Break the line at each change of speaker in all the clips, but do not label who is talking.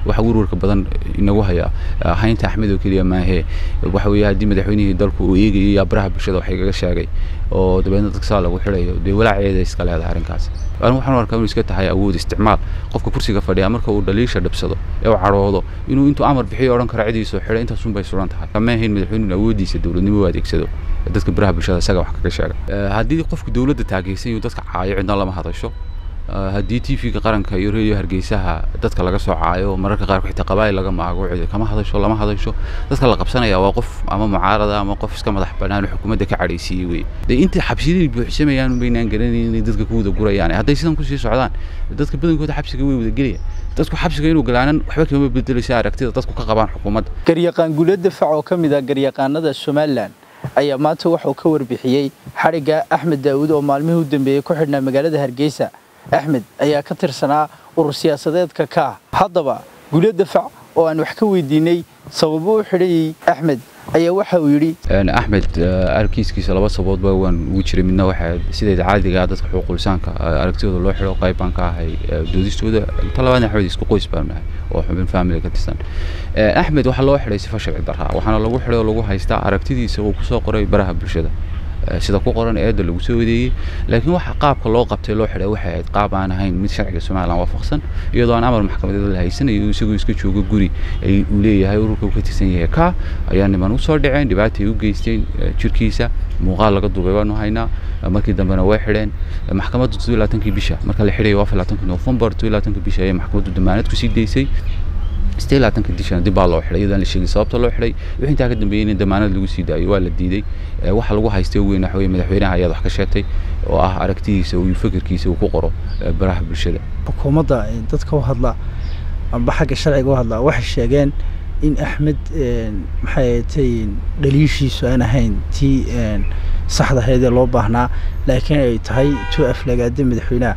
waxa warwarka badan inagu haya haynta axmed oo keliya maahee waxa weeye haddii madaxweynihii dalku uu eegayay yaa baraha bulshada wax igaga sheegay oo dabeedna dadka saa lagu xidhayo dee walaaceeda iska leedahay arrinkaas anigu waxaan u arkaa inuu iska tahay awood isticmaal qofka kursiga fadhiya marka uu dhaliisha dhabsado ee uu cadhoodo inuu intuu amar bixiyo odhan karo cidiisoo xidhay intaasun bay suran tahay kama ahayn madaxweynuhu awooddiisa dowladnimo u adeegsado dadka baraha bulshada isaga wax kaga sheega haddii qofku dowladda taageersan iyo dadka caayo cidna lama hadasho haddii t v-ga qaranka iyo radio hargeysaha dadka laga soo caayo mararka qaar xitaa qabaayil laga maago cidi kama hadasho lama hadasho dadka la qabsanaya waa qof ama mucaarada ama qof iska madax bannaan oo xukuumadda ka cadhaysiiyey wey dee inta xabsiyadii buuxsamayaan unbaynaan garanaynin inay dadka ku wada gurayaan hadday sidan kusii socdaan dadka badankooda xabsiga way wada gelaya dadku xabsiga inuu galaanan waxba kama bedelaysa aragtida dadku ka qabaan xukuumadda
garyaqaan guuleed difaac oo ka mid ah garyaqaanada somalilan ayaa maanta waxauu ka warbixiyey xadhigga axmed daawuud oo maalmihii u dambeeyey ku xidhnaa magaalada hargeysa axmed ayaa ka tirsanaa urur siyaasadeedka ka ah haddaba guuleed dafac oo aan wax ka weydiinay sababo u xidhayey axmed ayaa waxa uu yidhi
axmed arkiiskiisa laba saboodba waan ugu jiray midna waxaa sideeda caadiga dadka xuquuqlisaanka aragtidooda loo xidho qayb baan ka ahay doodistooda ta labaadna axmed isku qoys baan nahay oo xubin family ka tirsan axmed waxaa loo xidhay sifa sharci darraa waxaana lagu xidhay oo lagu haystaa aragtidiisa uu kusoo qoray baraha bulshada sida ku qoran eedda lagu soo wadeeyey laakiin waxa qaabka loo qabtay loo xidhay waxay ahayd qaab aan ahayn mid sharciga somalilan waafaqsan iyadoo aan amar maxkamadeed la haysanayo isagoo iska joogo guri ay uu leeyahay ururka uu ka tirsan yahay ka ayaa niman usoo dhaceen dhibaatay u geysteen jirkiisa muuqaal laga duubay baanu haynaa markii dambena way xidheen maxkamaddu todobiy labaatankii bisha marka la xidhayay waa labaatankii noofembar todobiy labaatankii bisha ayay maxkamaddu damaanad kusii daysay sidee labaatanka dishana dib baa loo xidhay iyadoo aan la sheegin sababta loo xidhay wixii intaa ka dambeeyey in damaanad lagu sii daayo waa la diiday waxa lagu haystay weyn waxa weye madaxweynaha ayaad wax ka sheegtay oo ah aragtidiisa iyo fikirkiisa uu ku qoro baraha bulshada
xukuumadda dadka u hadla amba xagga sharciga u hadla waxay sheegeen in axmed maxay ahatay dhaliishiisu aan ahayn tii saxda ahayd ee loo baahnaa laakiin ay tahay tu aflagaada madaxweynaha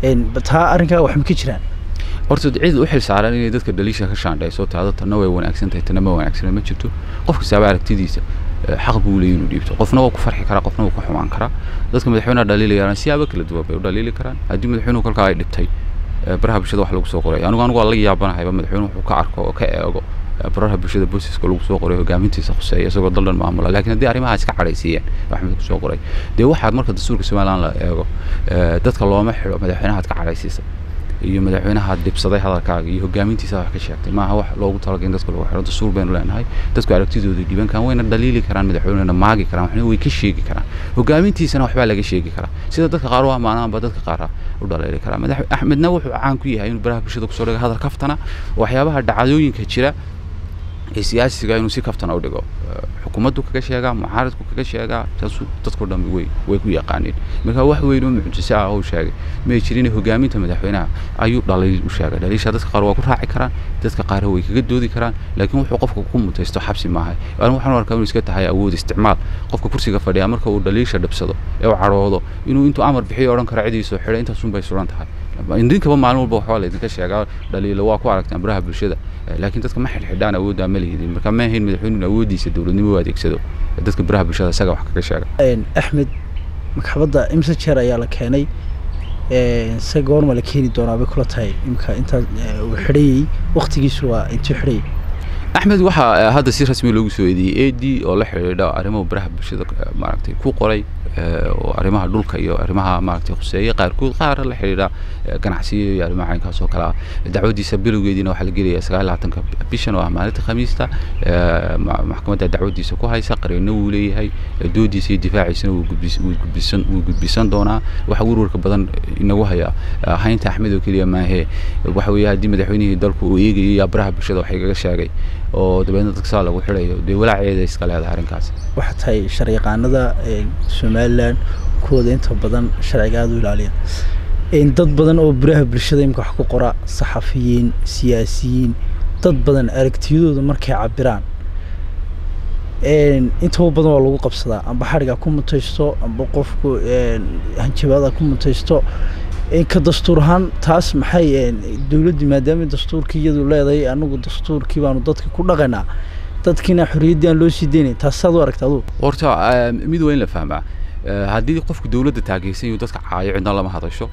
taa arrinkaa wax ma ka jiraan
horta cid u xil saaran inay dadka dhaliisha ka shaandhayso taado tanna way wanaagsan tahay tanna ma wanaagsana ma jirto qof kastaaba aragtidiisa xaq buu leeyahy inuu dhiibto qofna waa ku farxi karaa qofna waa ku xumaan karaa dadka madaxweynaha dhaliilayaan siyaabo kala duwan bay u dhaliili karaan haddii madaxweynuhu kolkaa ay dhibtay baraha bulshada wax lagu soo qoray anigu anigu waa la yaabanahayba madaxweynuhu wuxuu ka arko oo ka eego baraha bulshada boosiska lagu soo qoray hogaamintiisa khuseeya isagoo daldan maamula laakiin haddii arrimahaas ka cadhaysiiyeen axmed ku soo qoray dee waxaad marka dastuurka somaliland la eego dadka looma xidho madaxweynahaad ka cadhaysiisa iyo madaxweynaha dhibsaday hadalkaaga iyo hogaamintiisa wax ka sheegtay maaha wax loogu talagalay in dadka lagu xiro dastuur baynu leenahay dadku aragtidooda dhiiban karaan wayna dhaliili karaan madaxweynena maagi karaan waxna way ka sheegi karaan hogaamintiisana waxbaa laga sheegi karaa sida dadka qaar u amaanaanba dadka qaar u dhaleeli karaa madax axmedna wuxuu caan ku yahay inuu baraha bulshada kusoo dhigo hadal kaftana waxyaabaha dhacdooyinka jira ee siyaasiga inuu si kaftana u dhigo xukuumaddu kaga sheegaa mucaaradku kaga sheegaa taasuu dadkao dhan way way ku yaqaaneen marka wax weyn oo mucjise ah uu sheegay may jirin hogaaminta madaxweynaha ayuu dhaliil u sheegay dhaliisha dadka qaar waa ku raaci karaan dadka qaar way kaga doodi karaan laakiin wuxuu qofka ku mutaysto xabsi maahay anigu waxaan u arkaa inuu iska tahay awood isticmaal qofka kursiga fadhiya marka uu dhaliisha dhabsado ee uu cadhoodo inuu intuu amar bixiyo odhan karo cidiisoo xidhay intaasun bay suran tahay indinkaba maalin walba waxbaa laydinka sheegaa dhaliilo waa ku aragtaan baraha bulshada laakiin dadka ma xidhxidhaan awooddaa ma lihidin marka ma ahayn madaxweynuhu awooddiisa dowladnimo u adeegsado dadka baraha bulshada isaga wax kaga sheega
axmed maxkamadda imse jeer ayaa la keenay se goorma la keeni doonaa bay kula tahay imka intaa uu xidhayey waktigiisu waa intuu xidhayay
axmed waxaa hadda si rasmi loogu soo eedeeyey a d oo la xidhiidha arrimaha baraha bulshada maaragtay ku qoray oo arrimaha dhulka iyo arrimaha maaragtay khuseeya qaarkood qaar la xidhiidha ganacsiyo iyo arrimaha caynkaas oo kale ah dacwadiisa bilowgeediina waxaa la gelaya sagaal labaatanka bishan oo ah maalinta khamiista maxkamadda dacwadiisa ku haysa qareenno wuu leeyahay doodiisa iyo difaaciisana wuu gudbisan wuu gudbisan doonaa waxa warwarka badan inagu haya haynta axmed oo keliya maahee waxa weeye haddii madaxweynihii dalku uu eegayay yaa baraha bulshada wax igaga sheegay oo dabeedna dadka saa lagu xidhayo dee walaaceeda iska leedahay arrinkaas
waxaa tahay sharciyaqaanada somalilan kuwooda inta badan sharciga aada u ilaaliya dad badan oo baraha bulshada imka wax ku qora saxafiyiin siyaasiyiin dad badan aragtiyadooda markay cabiraan intaba badan waa lagu qabsadaa amba xadhiga ku mutaysto amba qofku hanjabaada ku mutaysto ka dastuur ahaan taas maxay dowladdii maadaama dastuurkii iyadu leedahay anagu dastuurkii baanu dadka ku dhaqanaa dadkiina xorriyaddii aan loo sii daynay taas saad u aragta adugu
horta mid waa in la fahmaa haddii qofku dowladda taageersan iyo dadka caayo cidna lama hadasho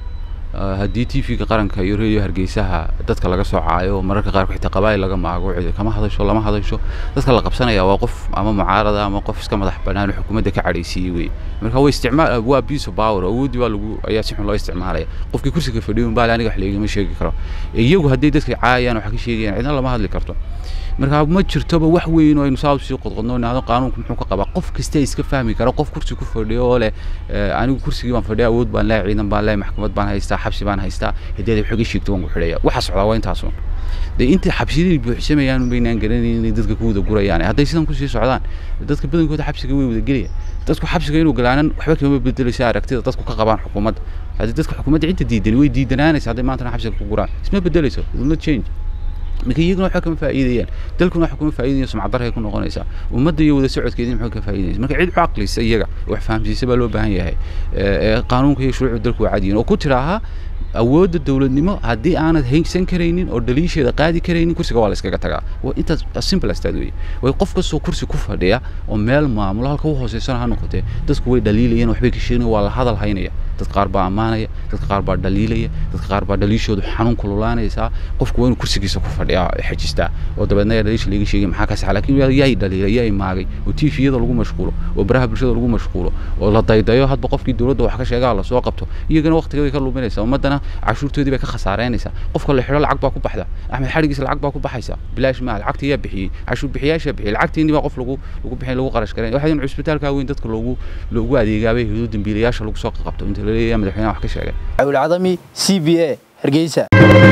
haddii t v-ga qaranka iyo radio hargeysaha dadka laga soo caayo mararka qaarkood xitaa qabaa'il laga maago cidi kama hadasho lama hadasho dadka la qabsanaya waa qof ama mucaarada ama qof iska madax bannaan oo xukuumadda ka cadhaysiiyey wey marka way isticmaal waa abuse of power awoodii baa lagu ayaa si xun loo isticmaalaya qofkii kursiga fadhiyo baale aniga wax laigama sheegi karo iyagu hadday dadka caayayaan wax ka sheegayaan cidna lama hadli karto marka ma jirtoba wax weyn oo aynu saa sii qodqodno naado qaanuunku muxuu ka qabaa qof kasta iska fahmi kara qof kursi ku fadhiyo oo leh anigu kursigii baan fadhiya awood baan leeyahay ciidan baan leeyahay maxkamad baan haystaa xabsi baan haystaa haddii wax iga sheegto waan ku xidhaya waxa socdaa waa intaas un dee intay xabsidii buuxsamayaan un baynaan garanayn inay dadka ku wada gurayaan hadday sidan kusii socdaan dadka badankooda xabsiga way wada gelaya dadku xabsiga inuu galaanan waxba kama bedelaysa aragtida dadku ka qabaan xukuumadda haddii dadka xukuumadda cidda diidani way diidanaanaysa hadday maantana xabsiga ku guraan isma bedelayso will not change marka iyaguna waxba kama faa'iidayaan dalkuna waxa kuma faa'iidayan sumcaddarhay ku noqonaysaa ummadda iyo wada socodkeedina maxay ka faa'iidaysa marka cid caqlisa iyaga wax fahamsiisa baa loo baahan yahay ee qaanuunka iyo shuruucda dalku waa cadiyin oo ku tiraaha awoodda dowladnimo haddii aanad haysan karaynin oo dhaliisheeda qaadi karaynin kursiga waa la iskaga tagaa waa intaas simple astaad weeye way qof kastoo kursi ku fadhiya oo meel maamulo halka u hooseysana ha noqotee dadku way dhaliilayaan waxbay ka sheegayaan waa la hadal haynaya dad qaar baa ammaanaya dadka qaar baa dhaliilaya dadka qaar baa dhaliishoodu xanuun kululaanaysaa qofku waa inuu kursigiisa ku fadhiyaa xajistaa oo dabeedna yaa dhaliisha laga sheegay maxaa ka sax laakiin yaay dhaliilay yaay maagay oo tifiyada lagu mashquulo oo baraha bulshada lagu mashquulo oo la daydayo hadba qofkii dowladda wax ka sheegaa lasoo qabto iyagana waqtiga bay ka luminaysaa ummaddana cashuurtoodii bay ka khasaareynaysaa qofka la xidho lacag baa ku baxda axmed xadhigiisa lacag baa ku baxaysa bilaash maaha lacagta yaa bixiyey cashuur bixiyaashaa bixiyey lacagtiini baa qof lagu lagu bixin lagu qarash gareyn waxaa in cusbitaalkaa weyn dadka loogu loogu adeegaabay hido dambiilayaasha lagu soo qabto inta la leeyahay madaxweynaha wax ka sheegay
cawil cadami c b a hargeysa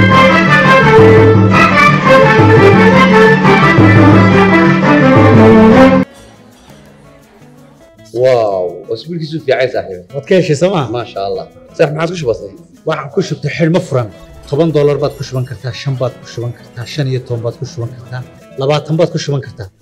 واو اسبوع كيسو في عايز صاحبي
waad ka heshay sooma
ما شاء الله صح ما عادش بسيط
waxaan ku shubtay xidhmo furan toban doolar baad ku shuban kartaa shan baad ku shuban kartaa shan iyo toban baad ku shuban kartaa labaatan baad ku shuban kartaa